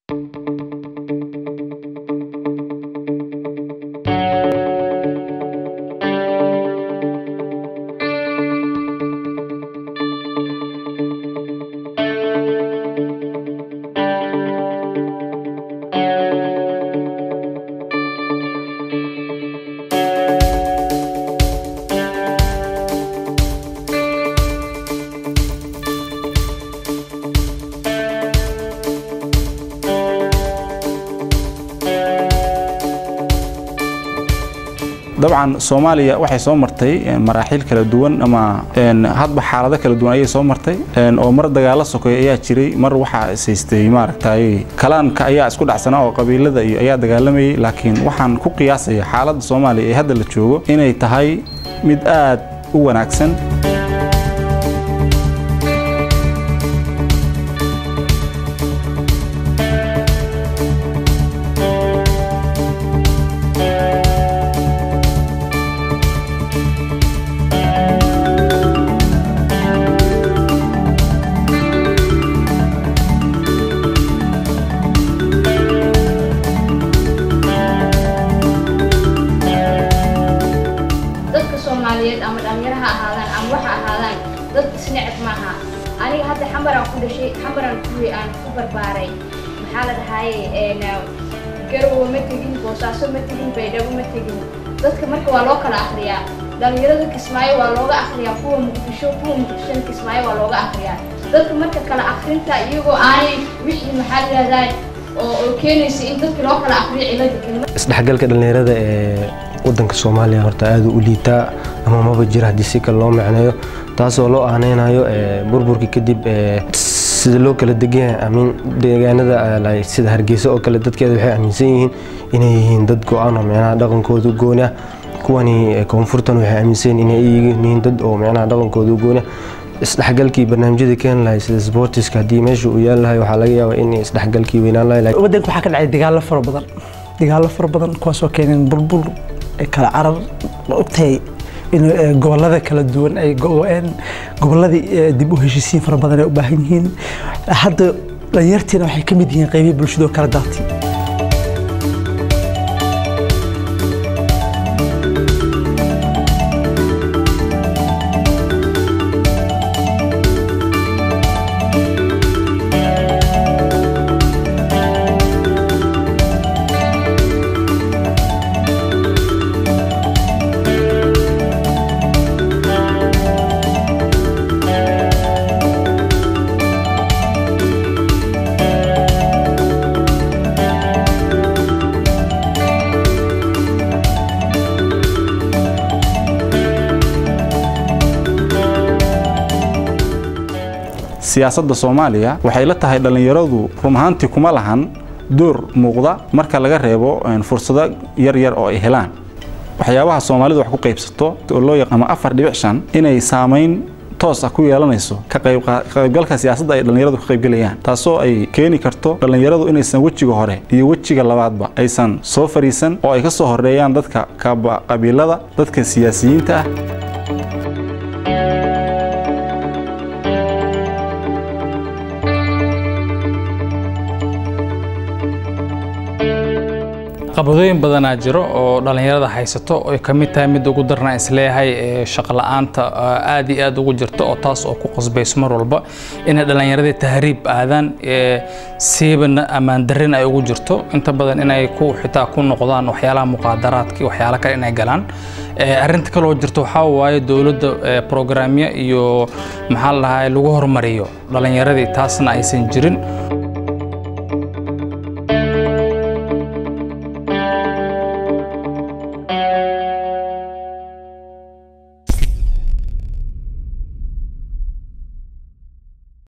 dabcan soomaaliya waxay soo martay maraaxiil kala duwan ama hadba xaalado kala duwan ayay soo martay oo mar dagaalo sokoy ayaa jiray mar waxaa ishaystay maaragtay kalaanka ayaa isku dhacsanaa oo qabiilada iyo ayaa dagaalamayay laakiin waxaan ku qiyaasaya xaaladda soomaaliya ee hadda la joogo inay tahay mid aad u wanaagsan dadka soomaaliyeed ama dhalinyaro ha ahaadaan ama waxa ahaadaan dad isneceb maaha aniga hadda xambaraan ku dhashay xambaraan kuwii aan ku barbaaray maxaa la dhahaye garowe ma tegin boosaaso ma tegin baydhabo ma tegin dadka marka waa loo kala akriyaa dhalinyarada kismaayo waa looga akriyaa kuwa muqdisho kuwa muqdishona kismaayo waa looga akriyaa dadka marka kala akrinta iyagoo aanay wixii maxaa la yidhahdaa oo oo keenaysa in dadka loo kala akriyo cilada kelima isdhexgalka dhallinyarada ee wadanka soomaaliya horta aad u liitaa ama maba jira haddii si kale loo macneeyo taasoo loo aaneynayo burburkii kadib sida loo kala degan yahay amiin deegaanada sida hargeysa oo kale dadkeeda waxay aaminsan yihiin inay yihiin dad go-aan oo micnaha dhaqankooda gooni ah kuwani koonfurtan waxay aaminsan yihiin inay yihiin dad oo micnaha dhaqankooda gooni ah isdhexgalkii barnaamijyada keeni lahay sida sportiska haddii meesha uu yaali lahay waxaa laga yaabaa in isdhexgalkii weynaan lahay waddanka waxaa ka dhacay dagaallo fara badan dagaallo fara badan kuwaasoo keeneen burbur kala carar ma ogtahay in gobolada kala duwan ay go-een goboladii dib u heshiisiin fara badan ay u baahan yihiin hadda dhalinyartiina waxay ka mid yihiin qeybihi bulshada oo kala daatay siyaasadda soomaaliya waxay la tahay dhallinyaradu run ahaantii kuma lahan door muuqda marka laga reebo fursado yar yar oo ay helaan waxyaabaha soomaalidu wax ku qaybsato oo loo yaqaano afar dhibic shan inay saamayn toos ah ku yeelanayso ka qaybgalka siyaasadda ay dhallinyaradu ka qaybgelayaan taasoo ay keeni karto dhallinyaradu inaysan wejiga hore iyo wejiga labaadba aysan soo fariisan oo ay ka soo horeeyaan dadka qabiilada dadka siyaasiyiinta ah qabadooyin badanaa jiro oo dhallinyarada haysato ay ka mid tahay mid ugu darna isleeyahay ee shaqola'aanta aad iyo aad ugu jirto oo taas oo ku qasbayso mar walba inay dhallinyaradii tahriib aadaan siibana ammaan darrin ay ugu jirto inta badan inay ku xitaa ku noqdaan waxyaalaha muqaadaraadka waxyaala kale inay galaan arrinta kaloo jirto waxaa waaye dowladda programya iyo maxaa la dhahaa lagu hormariyo dhallinyaradii taasna aysan jirin